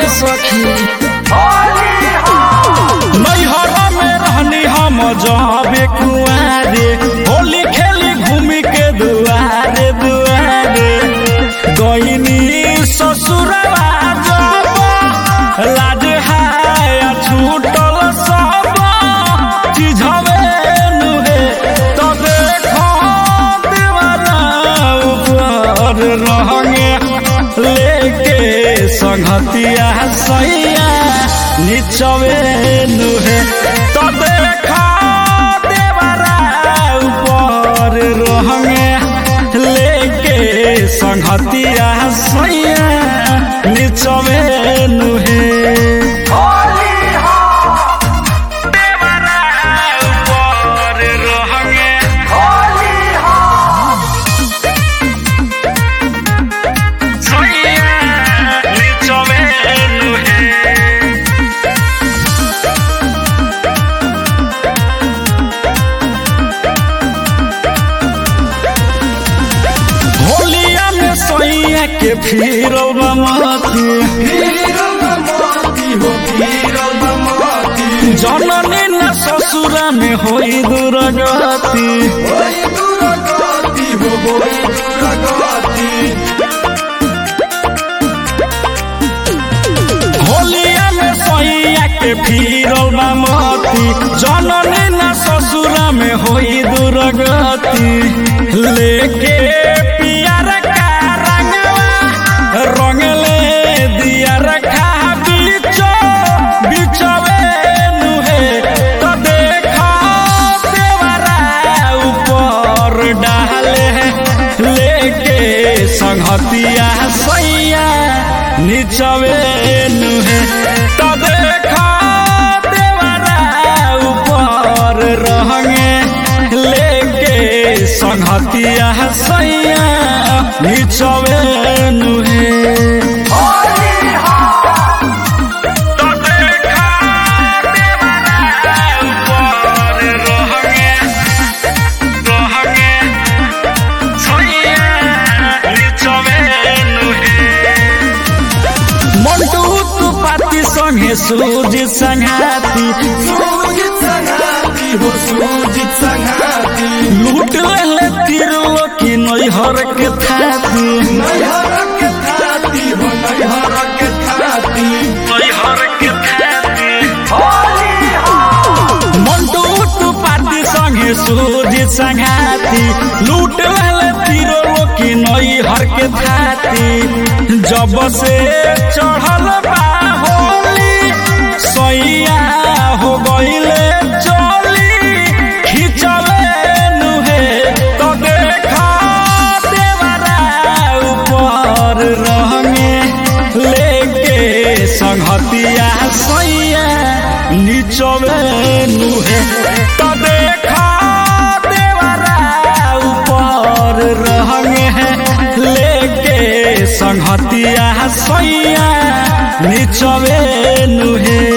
सखी नैहर में रहनी हम जाबे कुआरे होली खेली घूमी के दुआरे दुआरे गईनी ससुरवा जब लाज हाया छूटल सब चिझवे नुहे तो देखो दीवाना ऊपर रहंगे लेके संगतिया सैया निचवे नुहे तो देखो देवरा ऊपर रहंगे लेके संगतिया सैया निचवे नुहे देवरा ऊपर रहंगे सैया निचवे नुहे होलिया में सैया के फिर मती जननी न ससुरा में होई दुर्गति होलिया में सैया के फिर मती जननी न ससुरा में होई दुर्गति लेके पियर का रंगवा रंगले दिया रखा बीचो बिचवे नुहे तो देखा देवरा ऊपर डाले लेके संगतिया सैया निचवे नुहे तो देखा देवरा ऊपर रहंगे लेके संगतिया सैया निचवे नुहे तो देखा देवरा ऊपर रहंगे रहंगे सैया निचवे नुहे मंटू तू पाती संगे सूज संघाती लूट ले तिरलो की नैहर के थाती नैहर के थाती मंटू तू पाती संगे सूज संघाती लूट ले तिरलो की नैहर के थाती जब से चढ़ल बा होली सैया हो गईले चली खिचले नुहे तो देखा देवरा ऊपर रहंगे लेके संगतिया सैया निचवे नुहे तो देखा देवरा ऊपर रहंगे लेके संगतिया सैया निचवे नुहे